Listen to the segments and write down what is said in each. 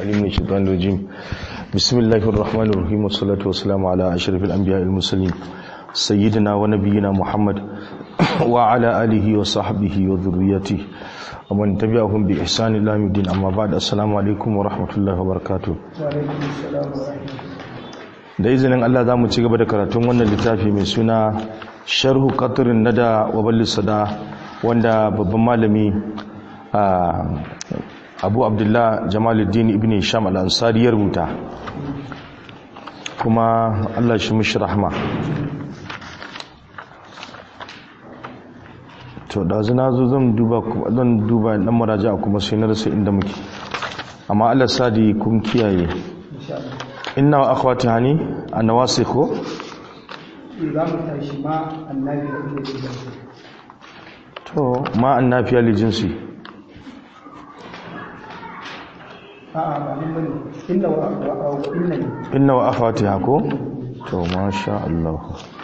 عليم من الشيطان الرجيم بسم الله الرحمن الرحيم والصلاة والسلام على أشرف الأنبياء المرسلين سيدنا ونبينا محمد وعلى آله وصحبه وذريته ومن تبعهم بإحسان إلى يوم الدين أما بعد السلام عليكم ورحمة الله وبركاته da izinin Allah za mu ci gaba da karatun wannan littafi mai suna sharhu qatrin nada wa ballis sada wanda babban malami abu abdullah jamaluddin ibn sham al-ansari ya rubuta kuma Allah shi mishi rahma to da zina zo zan duba zan duba dan muraja kuma sai na rasa inda muke amma Allah sadi kun kiyaye inna wa akhwati hani annawasikhu za mu tashi ma annabi da jinsi to ma annafiya li jinsi a'a ba nan bane inna wa wa inna ne inna wa akhwatiha ko to masha Allah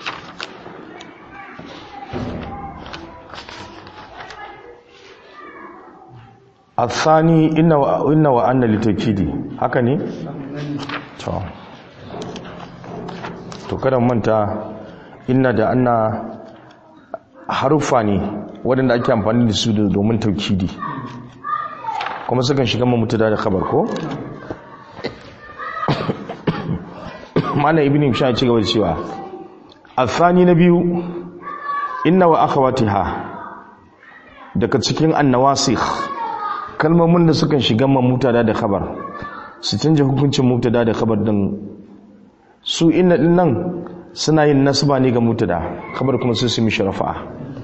الثاني إن وإن وأن لتوكيدي haka ne to to kada manta inna da anna harufa ne waɗanda ake amfani da su domin taukidi kuma sukan shiga mamutada da khabar ko mana ibn sha ci gaba da cewa athani na biyu inna wa akhawatiha daga cikin annawasikh kalmomin da sukan shiga mamutada da khabar su canja hukuncin mutada da khabar din su inna din nan suna yin nasba ne ga mutada khabar kuma sai su mishi rafa'a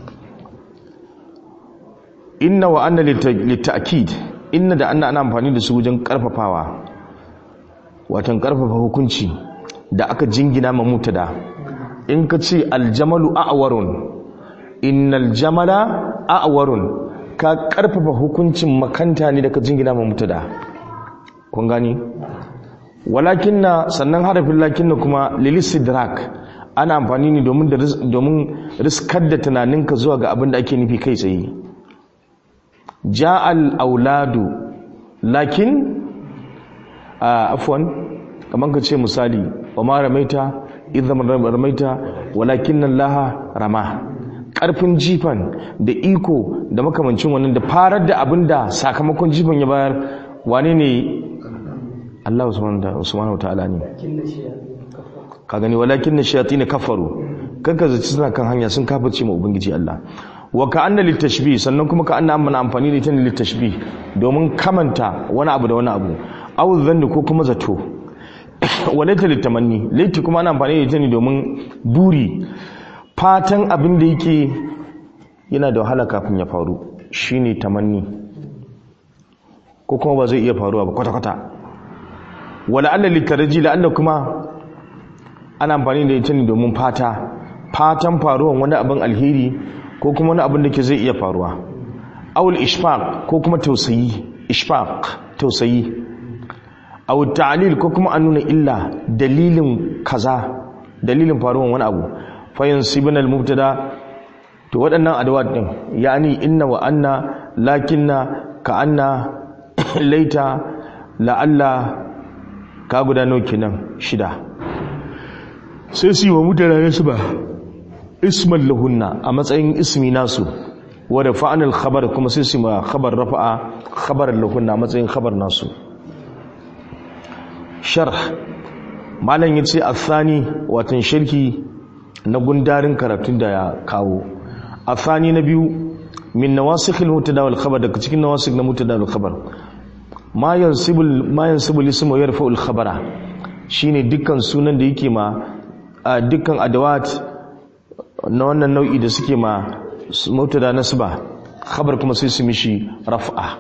inna wa anna litta'kid inna da anna ana amfani da su wajen karfafawa watan karfafa hukunci da aka jingina ma mutada in ka ce aljamalu a'warun innal jamala a'warun ka karfafa hukuncin makanta ne da ka jingina ma mutada kun gani walakinna sannan harafin lakinna kuma lilisidrak ana amfani ne domin domin riskar da tunaninka zuwa ga abin da ake nufi kai tsaye ja'al auladu lakin afwan kamar ka ce misali wa ma ramaita idan ramaita walakin laha rama karfin jifan da iko da makamancin wannan da farar da abin da sakamakon jifan ya bayar wane ne Allah subhanahu ta'ala ne ka gani walakin na shayatin kafaru kanka zaci suna kan hanya sun kafirce ma ubangiji Allah wa ka anna litashbih sannan kuma ka anna amana amfani da ita ne litashbih domin kamanta wani abu da wani abu aw dhanni ko kuma zato walaita litamanni laiti kuma ana amfani da ita ne domin buri fatan abin da yake yana da wahala kafin ya faru shine tamanni ko kuma ba zai iya faruwa ba kwata-kwata wala alla litaraji la alla kuma ana amfani da ita ne domin fata fatan faruwan wani abin alheri ko kuma wani abin da ke zai iya faruwa awul ishfaq ko kuma tausayi ishfaq tausayi aw ta'lil ko kuma an nuna illa dalilin kaza dalilin faruwan wani abu fa yansibuna al-mubtada to waɗannan adawat din yani inna wa anna lakinna ka anna laita la'alla ka guda nawa kenan shida sai su yi wa mutane su ba isman lahunna a matsayin ismi nasu wadda fa'anil khabar kuma sai su ma khabar rafa'a khabar lahunna a matsayin khabar nasu sharh malam yace athani watan shirki na gundarin karatun da ya kawo athani na biyu min nawasikhil mutada wal khabar daga cikin nawasikh na mutada wal khabar ma yansibul ma yansibul ismu yarfa'ul khabara shine dukkan sunan da yake ma dukkan adawat na wannan nau'i da suke ma mutada nasba khabar kuma sai su mishi raf'a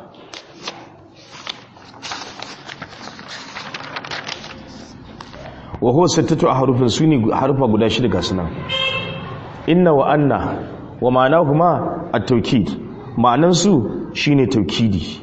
wa huwa sittatu ahrufin suni harfa guda shida ga sunan inna wa anna wa ma'anahuma at-tawkid ma'anan su shine tawkidi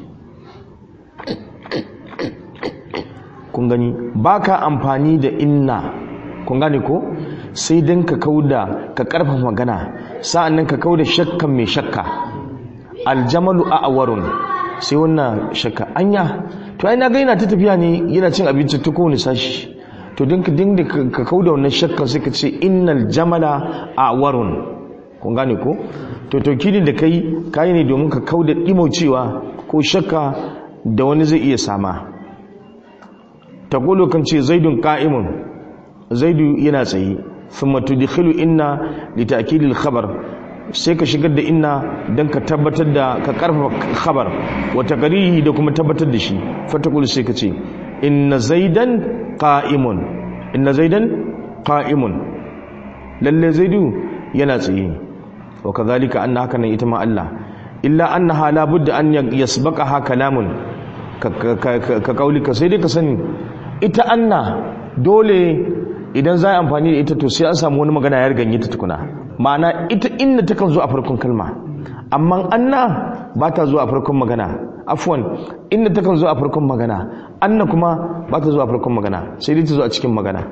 kun gani baka amfani da inna kun gane ko sai dan ka kauda ka karfafa magana sa'annan ka kauda shakkan mai shakka aljamalu a'warun sai wannan shakka anya to ai na ga yana ta tafiya ne yana cin abinci ta kowane sashi to din ka dinga ka kauda wannan shakkan sai ka ce innal jamala awarun kun gane ko to taukidin da kai kai ne domin ka kauda dimaucewa ko shakka da wani zai iya sama ta golo kan ce zaidun qa'imun zaidu yana tsaye thumma tudkhilu inna li ta'kidil khabar sai ka shigar da inna dan ka tabbatar da ka karfafa khabar wa taqrihi da kuma tabbatar da shi fatakul sai ka ce inna zaidan qa'imun inna zaidan qa'imun lalle zaidu yana tsaye wa kadhalika anna haka nan ita ma Allah illa annaha la budda an yasbaqaha kalamun ka kaulika sai dai ka sani ita anna dole idan za a amfani da ita to sai an samu wani magana ya riganye ta tukuna ma'ana ita inna takan zo a farkon kalma amma anna ba ta zo a farkon magana afwan inna takan zo a farkon magana anna kuma ba ta zo a farkon magana sai dai ta zo a cikin magana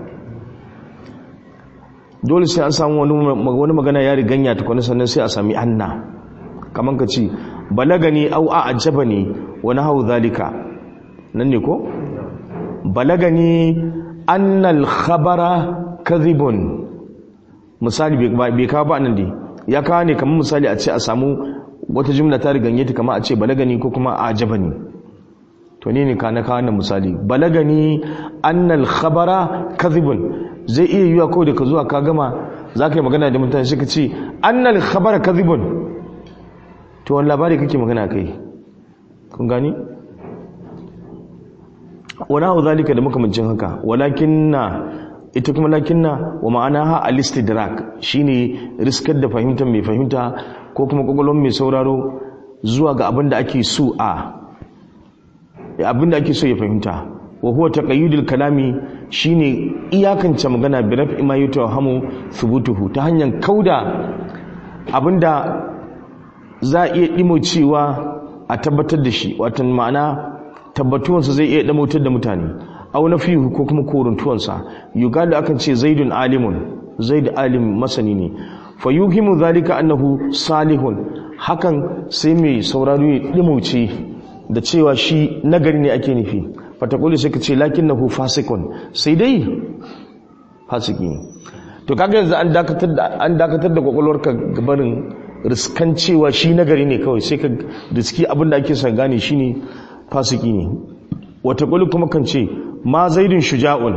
dole sai an samu wani magana ya riganya tukuna sannan sai a sami anna kamar ka ce balagani au a ajaba ne wani hau zalika nan ne ko balagani annal khabara kadhibun misali bai kawo ba nan dai ya kawo ne kamar misali a ce a samu wata jumla ta riganye ta kamar a ce balagani ko kuma a ajaba ne to ne ne ka na kawo misali balagani annal khabara kadhibun zai iya yiwa kawai da ka zuwa ka gama za ka yi magana da mutane suka ce annal khabara kadhibun to wani labari kake magana kai kun gani wani hau zalika da makamancin haka walakin na ita kuma lakin na wa ma'ana ha alistidrak shine riskar da fahimtar mai fahimta ko kuma kwakwalwar mai sauraro zuwa ga abin da ake so a abin da ake so ya fahimta wa huwa taqayyudul kalami shine iyakance magana bi raf'i ma yutahamu thubutuhu ta hanyar kauda abinda za a iya ɗimocewa a tabbatar da shi watan ma'ana tabbatuwansa zai iya ɗamautar da mutane au na fihu ko kuma koruntuwansa yugada akan ce zaidun alimun zaid alim masani ne fa yuhimu zalika annahu salihun hakan sai mai sauraro ya ɗimauce da cewa shi nagari ne ake nufi fatakuli sai ka ce lakinnahu fasikun sai dai fasiki ne to kaga yanzu an dakatar da an dakatar da kwakwalwarka gabarin riskan cewa shi nagari ne kawai sai ka riski abinda ake son gane shi ne fasiki ne wata kwallo kuma kan ce ma zaidun shuja'un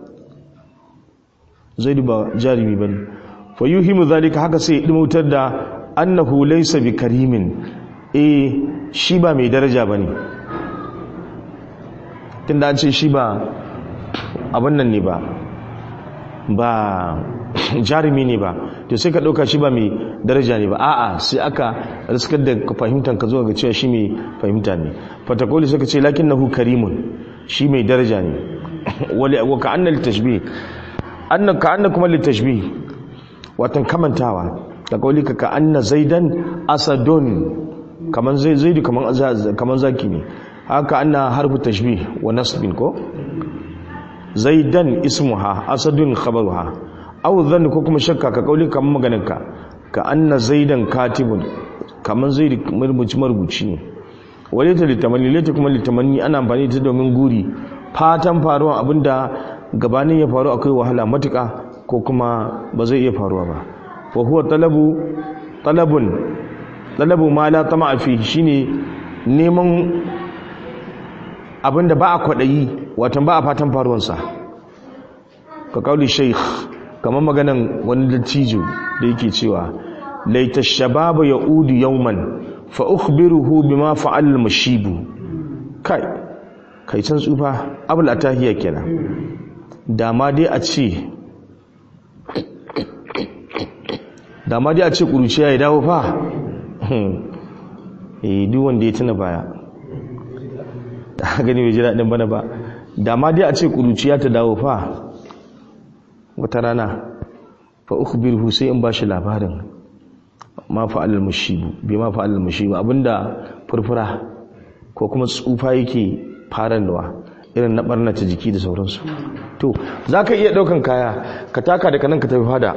zaidu ba jarumi ba ne fa yuhimu zalika haka sai dimautar da annahu laysa bi karimin eh shi ba mai daraja ba ne tunda an ce shi ba abin nan ne ba ba jarumi ne ba to sai ka ɗauka shi ba mai daraja ne ba a'a sai aka riskar da fahimtar ka zuwa ga cewa shi mai fahimta ne fatakoli suka ce lakin nahu karimun shi mai daraja ne wa ka anna litashbih anna ka anna kuma litashbih watan kamantawa da kauli ka ka anna zaidan asadun kaman zai zaidu kaman kaman zaki ne haka anna harfu tashbih wa nasbin ko zaidan ismuha asadun khabaruha aw dhann ko kuma shakka ka kauli kaman maganinka ka anna zaidan katibun kaman zaid marubuci marubuci ne walita litamanni lita kuma litamanni ana amfani ta domin guri fatan faruwa abinda gabanin ya faru akwai wahala matuka ko kuma ba zai iya faruwa ba fa huwa talabu talabun talabu ma la tama'a fi shine neman abinda ba a kwadayi watan ba a fatan faruwansa ka kauli sheikh kamar maganan wani dattijo da yake cewa laita shababa ya udu yauman fa ukhbiruhu bima fa'al mashibu kai kai can tsufa abul atahiya kenan da ma dai a ce da ma dai a ce kuruciya ya dawo fa eh duk wanda ya tuna baya gani bai ji daɗin bana ba da ma dai a ce kuruciya ta dawo fa wata rana fa ukhbirhu sai in bashi labarin ma fa'alal mushibu bi ma fa'alal mushibu abinda furfura ko kuma tsufa yake faranwa irin na barnata jiki da sauransu to zaka iya daukan kaya ka taka daga nan ka tafi fada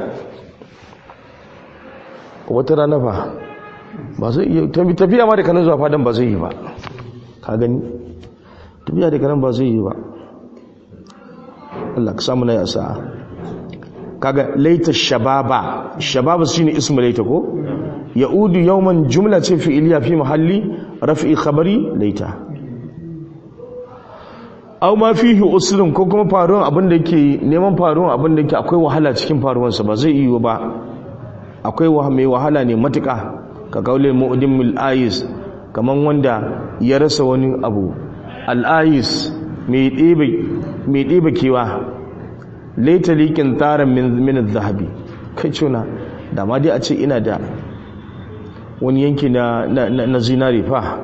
wata rana fa ba zai iya tafiya ma daga nan zuwa fadan ba zai yi ba ka gani tafiya daga nan ba zai yi ba Allah ka samu na ya sa'a kaga laita shababa shababa shine ismu laita ko yaudu yawman jumla ce fi'iliya fi mahalli raf'i khabari laita aw ma fihi usrun ko kuma faruwan abin da yake neman faruwan abin da yake akwai wahala cikin faruwan sa ba zai yi ba akwai mai wahala ne matuka ka kaulil mu'dimul ayis kaman wanda ya rasa wani abu al ayis mai ɗebe mai ɗebe kewa laita likin tarin min zahabi kai cuna da ma dai a ce ina da wani yanki na, na, zinari fa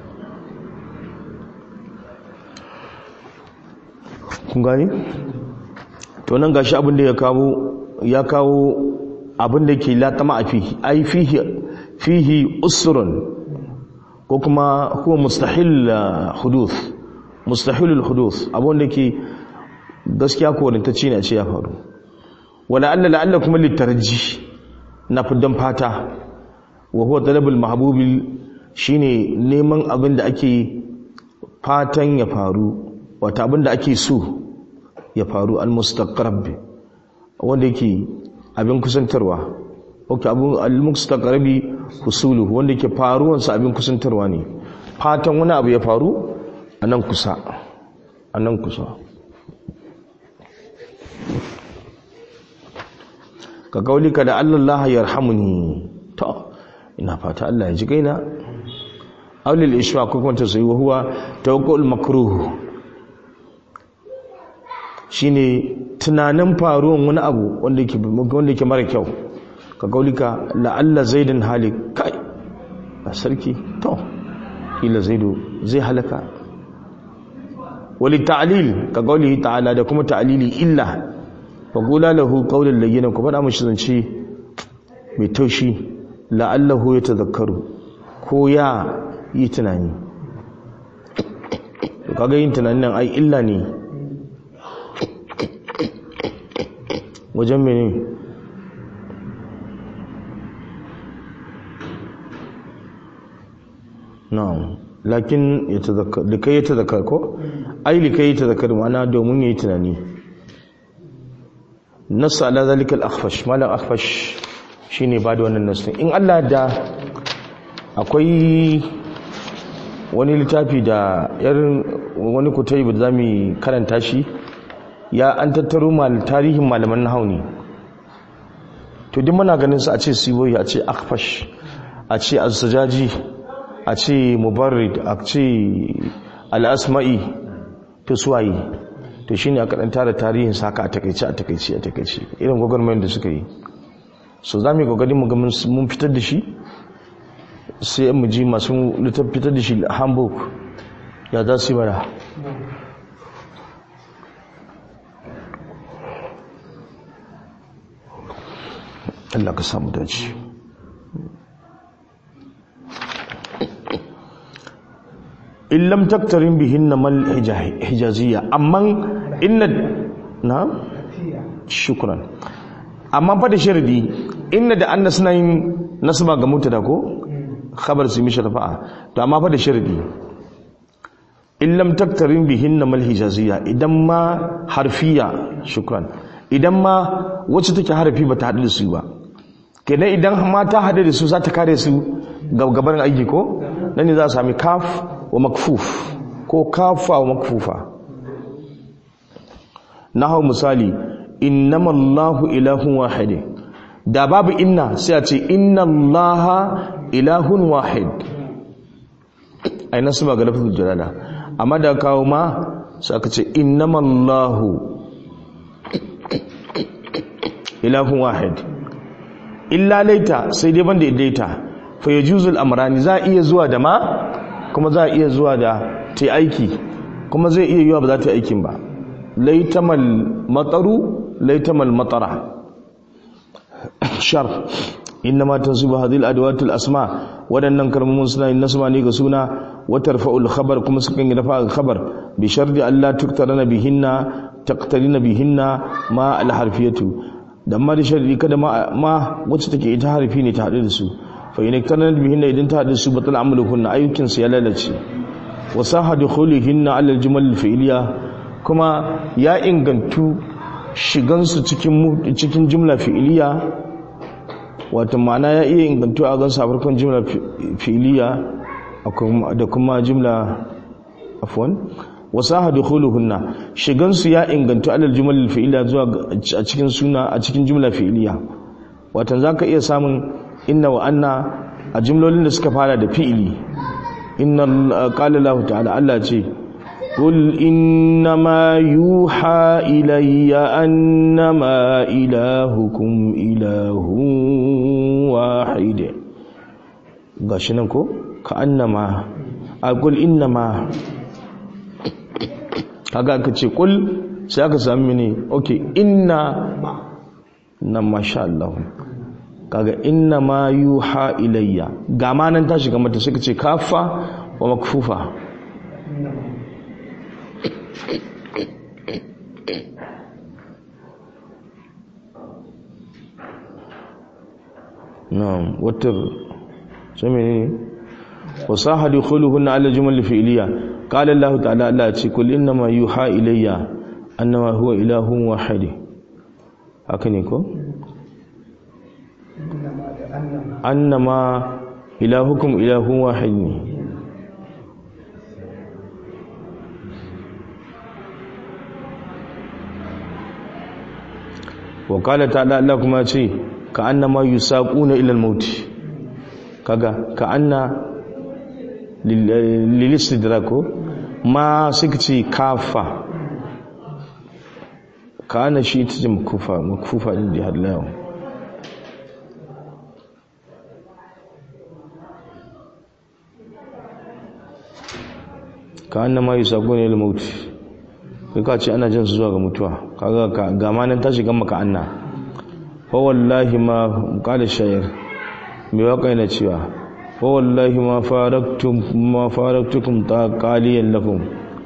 kun gani? to nan gashi abin da ya kawo ya kawo abin da ke latama a fihi ai fihi fihi usrun ko kuma huwa mustahil huduth mustahilul huduth abin da ke gaskiya ko wani ta ce ne a ce ya faru wala alla la'alla kuma litarji na fiddan fata wa huwa talabul mahbubil shine neman abin da ake fatan ya faru wata abin da ake so ya faru al mustaqrab wanda yake abin kusantarwa okay abin al mustaqrabi husulu wanda yake faruwan sa abin kusantarwa ne fatan wani abu ya faru a nan kusa a nan kusa ka kaulika da Allah ya rahamuni to ina fata Allah ya ji gaina aulil ishwa ko kuma ta sayi huwa tawakkul makruh shine tunanin faruwan wani abu wanda yake wanda yake mara kyau ka kaulika la Allah zaidan halik kai a sarki to kila zaidu zai halaka wali ta'lil ka kaulihi ta'ala da kuma ta'lili illa faƙula lahu ƙaunin layyana ku faɗa mashi zance mai taushi la'allahu ya tazakaru ko ya yi tunani to kaga yin tunanin nan ai illa ne wajen mene na'am lakin ya tazakar likai ya tazakar ko ai likai ya tazakar ma'ana domin ya yi tunani nasu ala zalikal akhfash malam akhfash shine ba da wannan nasu in Allah da akwai wani littafi da irin wani kutai da zamu karanta shi ya an tattaro mal tarihin malaman nahwu ne to duk muna ganin su a ce siboyi a ce akhfash a ce az-zajaji a ce mubarrid a ce al-asma'i to suwaye to shine aka dan tara tarihin saka a takeice a takeice a takeice irin gwagwarmayar da suka yi so za mu yi gwagwarin mu ga mun fitar da shi sai mu ji masu littaf fitar da shi hamburg ya za su yi mana Allah ka samu dace in lam taktarin bihin na mal hijaziyya amma inna na shukran amma fa da sharadi inna da anna suna yin nasaba ga mutada ko khabar su mishi rafa'a to amma fa da sharadi in lam taktarin bihin na mal hijaziyya idan ma harfiya shukran idan ma wacce take harfi ba ta haɗu da su ba kenan idan ma ta haɗu da su za ta kare su gabarin aiki ko nan ne za a sami kaf wa makfuf ko kafa wa makfufa na hau misali innama Allahu ilahun wahid da babu inna sai a ce inna Allaha ilahun wahid ai nasu ba ga lafazin jalala amma da kawo ma sai aka ce innama Allahu ilahun wahid illa laita sai dai banda idaita fa yajuzul amrani za iya zuwa da ma kuma za iya zuwa da ta aiki kuma zai iya yiwa ba za ta yi aikin ba laitamal mataru laitamal matara shar inna ma tansibu hadhihi al-adawat al-asma wadannan kalmomin suna yin nasma ne ga suna wa tarfa'ul khabar kuma sukan yi rafa khabar bi shardi alla tuktarana bihinna taqtarina bihinna ma al-harfiyatu da ma da sharri kada ma ma wacce take ita harfi ne ta hadu da su fa in iktarana bihinna idan ta hadu da su batal amalukunna ayyukin su ya lalace wasaha dukhulihinna ala al-jumal al-fi'liya kuma ya ingantu shigansu cikin cikin jumla fi'liya wato ma'ana ya iya ingantu a gansu a farkon jumla fi'liya da kuma jumla afwan wasaha dukhuluhunna shigansu ya ingantu ala al-jumal al-fi'liya zuwa a cikin suna a cikin jumla fi'liya wato zaka iya samun inna wa anna a jumlolin da suka fara da fi'ili inna qala Allah ta'ala Allah ce qul innama yuha ilayya annama ilahukum ilahun wahid gashi nan ko ka annama a qul innama kaga aka ce qul sai aka sami ne okay inna na masha Allah kaga inna ma yuha ilayya ga ma nan ta shiga mata suka ce kafa wa makfufa na'am wata sami ne wasaha dukhuluhunna ala jumal fi'liya qala Allah ta'ala Allah ce kul inna ma yuha ilayya annama huwa ilahun wahid haka ne ko annama ilahukum ilahun wahid ne wa qala ta'ala Allah kuma ce ka annama yusaquna ila al-maut kaga ka anna lil istidrako ma suka ce kafa ka ana shi ita ce makufa makufa din da har lawan ka annama yusaquna ila al-maut kai ka ce ana jin su zuwa ga mutuwa kaga ga manan ta shiga maka anna fa wallahi ma qala shayr me waka yana cewa fa wallahi ma faraktum ma faraktukum ta qaliyan lakum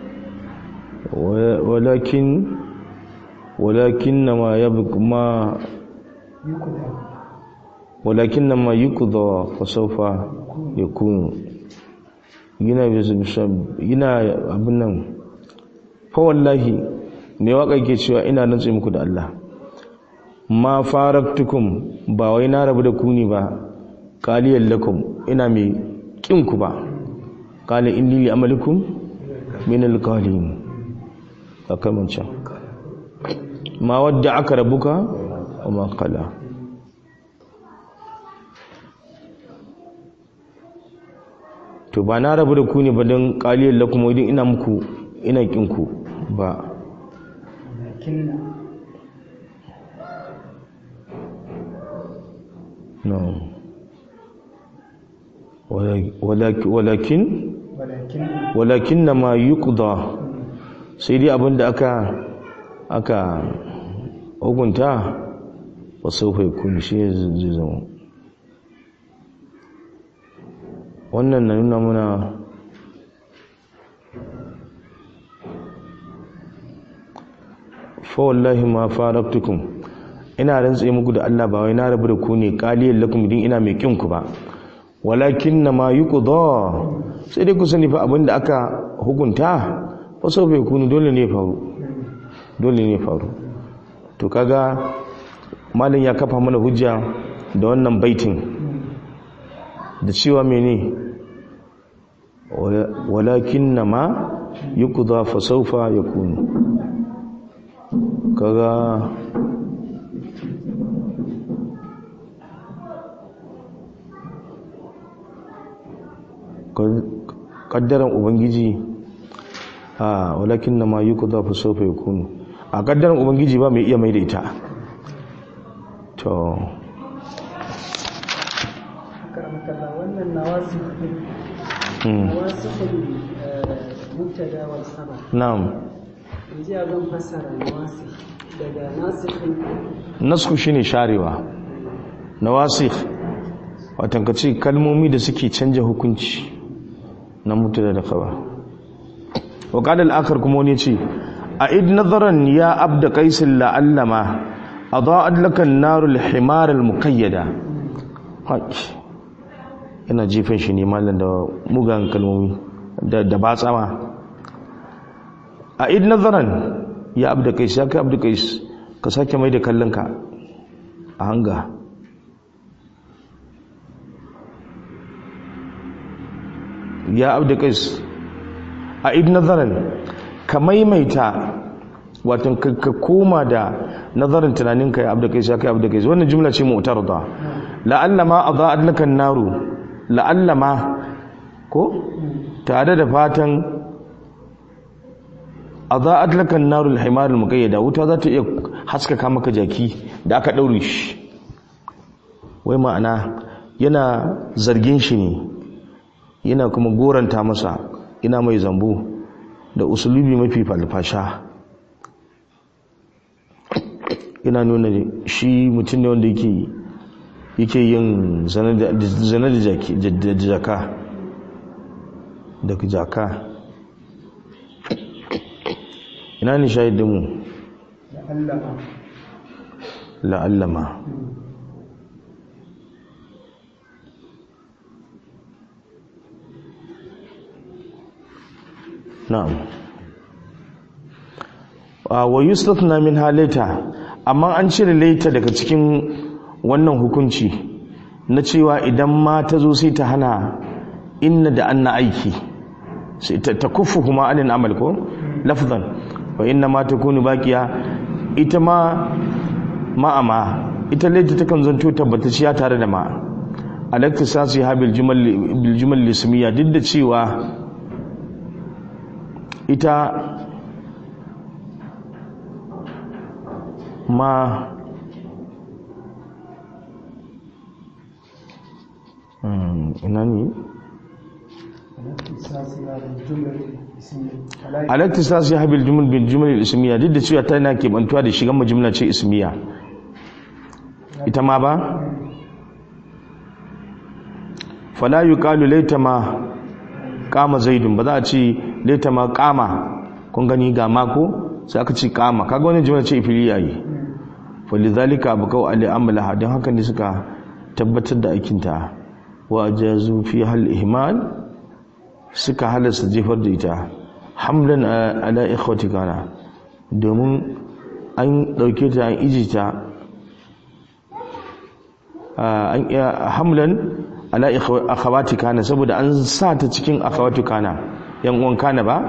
walakin walakin ma yabqa ma walakin ma yuqda fa sawfa yakunu yana yana abin nan fa wallahi me waka ke cewa ina nantsi muku da Allah ma faraktukum ba wai na rabu da ku ne ba qaliyan lakum ina mai kin ku ba qala inni li amalikum min alqalin akamanca ma wadda aka rabuka wa ma qala to ba na rabu da ku ne ba don qaliyan lakum idan ina muku ina kin ku ba no walakin walakin na ma yuqda sai dai abinda aka aka hukunta wa saufa yakun shi zai zama wannan na nuna muna fa wallahi ma faraktukum ina rantse muku da Allah ba wai na rabu da ku ne qaliyan lakum din ina mai kin ku ba walakin ma yuqda sai dai ku sani fa abinda aka hukunta fa sau bai kunu dole ne faru dole ne faru to kaga malin ya kafa mana hujja da wannan baitin da cewa mene walakin ma yuqda fa sawfa yakunu kaga kaddaran ubangiji a walakin na ma yi ku za fi sofa ya kunu a kaddaran ubangiji ba mai iya mai da ita to wannan nawasi nawasi mubtada wal khabar na'am yanzu ya zan fassara nawasi daga nasikhin nasku shine sharewa nawasikh watan ka ce kalmomi da suke canja hukunci na mutu da khabar wa qala al-akhar kuma wani ce a id nazaran ya abda qais la'allama adaa'at laka an-nar al-himar al-muqayyada haki ina jifin shi ne mallan da mugan kalmomi da da batsama a id nazaran ya abda kais ya kai abda kais ka sake mai da kallonka a hanga ya abda kais a id nazaran ka maimaita wato ka koma da nazarin tunaninka ya abda kais ya kai abda kais wannan jumla ce mu'tarada la'alla ma adha'at laka an-naru la'alla ma ko tare da fatan adha'at laka an-naru al-himar al-muqayyada wuta za ta iya haskaka maka jaki da aka daure shi wai ma'ana yana zargin shi ne yana kuma goranta masa ina mai zambo da usulubi mafi falfasha ina nuna shi mutum ne wanda yake yake yin zane da jaka da jaka ina ne shahidinmu la'allama na'am wa yustathna min halaita amma an cire laita daga cikin wannan hukunci na cewa idan ma ta zo sai ta hana inna da anna aiki sai ta kufu kuma anin amal ko lafzan wa inna ma takunu baqiya ita ma ma'ama ita laita takan zanto tabbatacciya tare da ma alaktisasi ha bil jumal bil jumal lismiya duk da cewa ita ma ina ne alaktisasi ha bil jumal bil jumal ismiya duk da cewa tana kebantuwa da shigan majumla ce ismiya ita ma ba fala yuqalu laita ma kama zaidun ba za a ce laita ma kama kun gani ga mako sai aka ce kama kaga wani jimla ce filiya yi falidhalika abqau ali amalaha don haka ne suka tabbatar da aikinta wa jazu fi hal ihmal suka halasta jefar da ita hamlan ala ikhwati kana domin an dauke ta an ijita an hamlan ala akhawati kana saboda an sa ta cikin akhawati kana yan uwan kana ba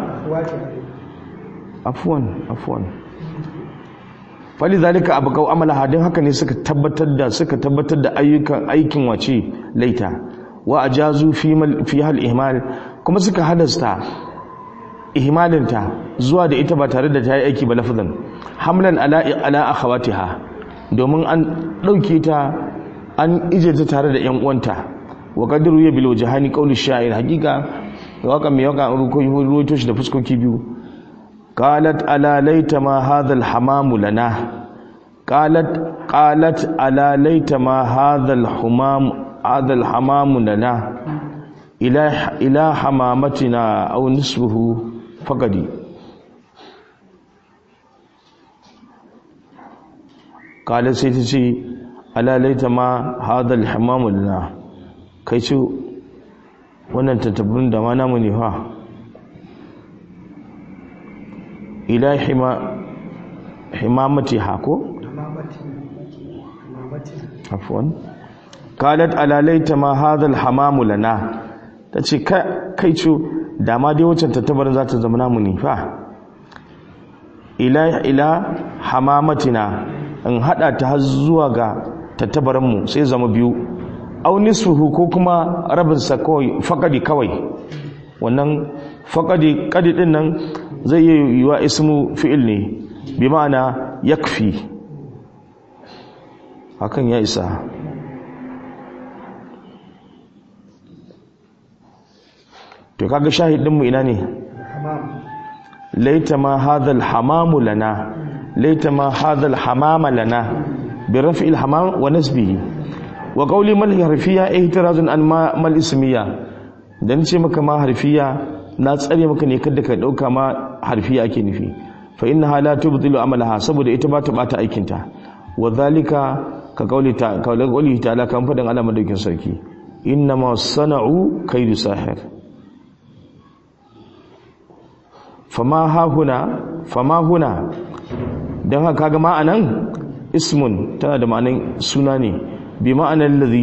afwan afwan fali zalika abqau amala hadin haka ne suka tabbatar da suka tabbatar da ayyukan aikin wace laita wa ajazu fi fi hal ihmal kuma suka halasta ihmalinta zuwa da ita ba tare da ta yi aiki ba lafazan hamlan ala ala akhawatiha domin an dauke ta an ije ta tare da yan uwanta wa qadru ya bil wajhani qawli sha'ir hakika waka mai waka ruwaito shi da fuskoki biyu qalat ala laita ma hadha al hamam lana qalat qalat ala laita ma hadha al humam hadha al hamam lana ila ila hamamatina aw nisfuhu faqadi qalat sai ta ce ala laita ma hadha al hamam lana kai ce wannan tattabbin da ma namu ne fa ila hima himamati hako afwan qalat ala laita ma hadha alhamam lana tace kai ce da ma dai wancan tattabarin za ta zama namu ne fa ila ila hamamatina in hada ta har zuwa ga tattabarin mu sai zama biyu au nisfuhu ko kuma rabinsa kawai faƙadi kawai wannan faƙadi ƙadi ɗin nan zai yi yiwa ismu fi'il ne bi ma'ana yakfi hakan ya isa to kaga shahidinmu ina ne laita ma hadha hamamu lana laita ma hadha hamama lana bi raf'il hamam wa nasbihi wa qawli mal harfiya ihtirazun an ma mal ismiya dan ce maka ma harfiya na tsare maka ne kada ka dauka ma harfiya ake nufi fa innaha la tubdilu amalaha saboda ita ba ta bata aikin ta wa zalika ka qawli ta qawli ta'ala kan fadan Allah madaukin sarki inna ma sana'u kaidu sahir fama hahuna fama huna don haka kaga ma'anan ismun tana da ma'anan suna ne bi ma'anan ladhi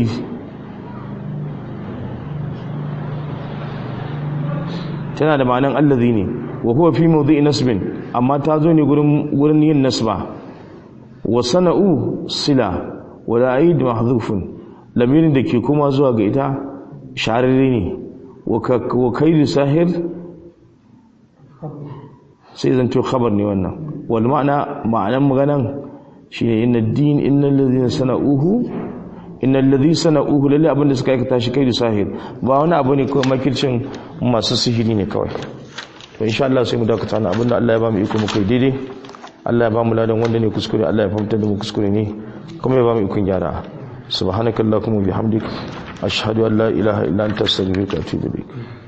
tana da ma'anan allazi ne wa huwa fi mawdi'i nasbin amma ta zo ne gurin gurin yin nasba wa sana'u sila wa la'id mahdhufun lamirin da ke kuma zuwa ga ita shararre ne wa kaidu sahir sai zanto khabar ne wannan wal ma'ana ma'anan maganan shine inna din innal ladhina sana'uhu innal ladhi sana'uhu lalle abinda suka aikata shi kaidu sahir ba wani abu ne kawai makircin masu sihiri ne kawai to insha Allah sai mu dakata na abinda Allah ya ba mu iko mu kai daidai Allah ya ba mu ladan wanda ne kuskure Allah ya fahimtar da mu kuskure ne kuma ya ba mu ikon gyara subhanakallahumma bihamdik ashhadu an la ilaha illa anta astaghfiruka wa atubu ilaik